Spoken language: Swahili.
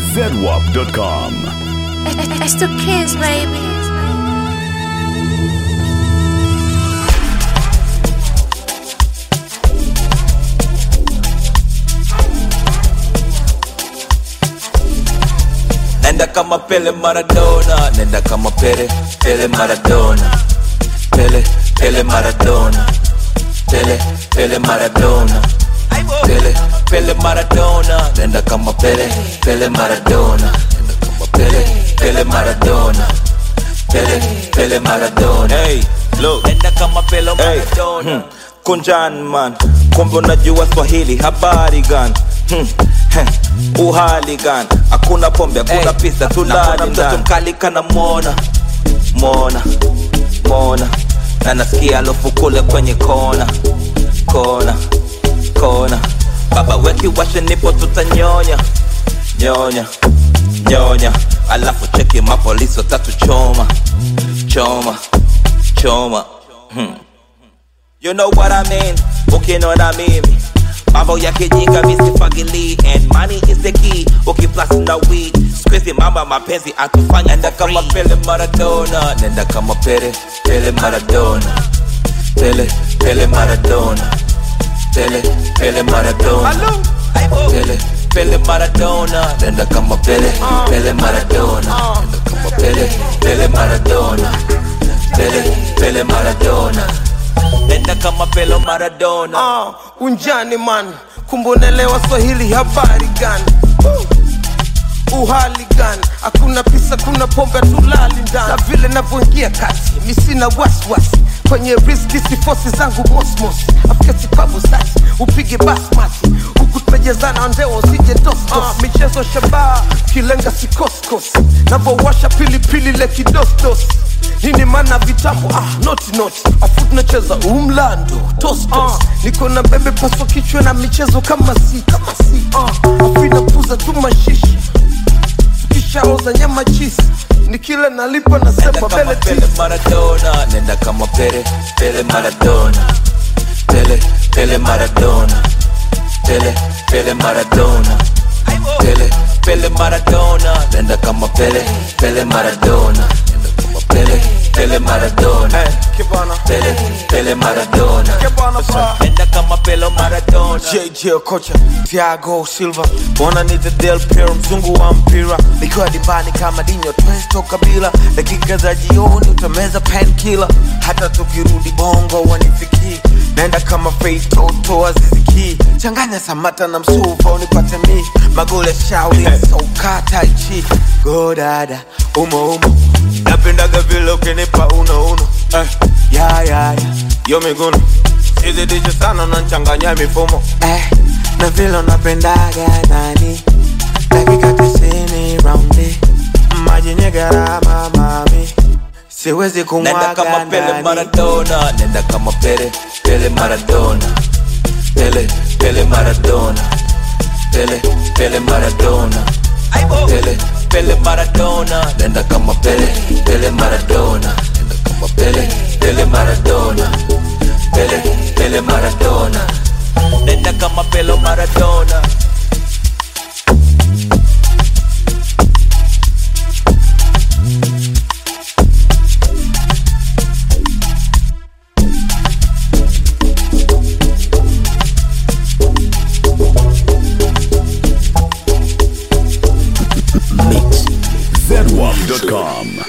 zedwap.com. It's the kids, baby. Nenda kama Pele Maradona, nenda kama Pele, Pele Maradona, Pele, Pele Maradona, Pele, Pele Maradona, Pele, Pele Maradona, nenda kama Pele, Pele Maradona, nenda kama Pele, Pele Maradona, Pele, Pele Maradona. Hey, look, nenda kama Pele Maradona. Hmm. Kunjan man, kumbe unajua Swahili, habari gani? Hmm. heh, Uhali gani? Hakuna pombe, hakuna pesa, tulali mtoto mkali kana mona mona mona, na nasikia alofu kule kwenye kona kona kona, baba weki washe, nipo tutanyonya nyonya nyonya, alafu cheki mapolisi watatu choma choma choma hmm. You know what I mean? Ukiniona mimi mambo ya kijinga misifagili and money is the key ukiplus na weed squeezy mama mapenzi atufanya nenda kama Pele Maradona nenda kama Pele Pele Maradona Pele Pele Maradona Pele Pele Maradona Pele Pele Maradona nenda kama Pele Pele Maradona nenda kama Pele Pele Maradona Pele Pele Maradona nenda kama Pele Maradona Ah, unjani man kumbonelewa swahili habari gani Uh, uhali gani hakuna pisa kuna pombe tulali ndani na vile navyoingia kati misina waswasi kwenye riski sifosi zangu mosmos afika sipabu sasi upige basmati huku tumejezana ndeo usije dostos ah, michezo shabaha kilenga sikoskos navowasha pilipili le kidosdos nini mana vitabu ah, noti noti afu tunacheza umlando tostos uh, niko na bebe paswa kichwa na michezo kama si kama si uh, afu inapuza tu mashishi tukishaoza nyama chisi nikile nalipa Nenda nasema kama bele Pele tisi Maradona, nenda kama Pele, Pele Maradona, Pele, Pele Maradona, Pele, Pele Maradona, Pele, Pele Maradona, nenda kama Pele, Pele Maradona, nenda kama Pele, Pele Maradona, kibana Pele, Pele Maradona, kibana pa nenda kama Pele Maradona. JJ Okocha, Thiago Silva, wananiita Del Piero, mzungu wa mpira, nikiwa dimbani kama Dinho Twesto Kabila, dakika za jioni utameza painkiller, hata tukirudi bongo wanifikii, naenda kama Faith Toto Aziziki, changanya Samata na Msuva unipate mi, magoli ya Shauli soka tai chi, go dada umo umo, napendaga vile ukinipa uno uno, eh, ya ya ya, yo miguno Sizidishe sana unanchanganya mifumo eh, na vile unapendaga nani dakika tisini raundi maji yenye gharama mami siwezi Nenda kumwaga kama Pele ndani Maradona, nenda kama Pele, Pele Maradona, Pele, Pele Maradona, Pele, Pele Maradona, Pele, Pele Maradona, nenda kama Pele, Pele Maradona, nenda kama Pele, Pele Maradona, Pele, Pele Maradona, nenda kama Pele Maradona. Mix. zedwap.com.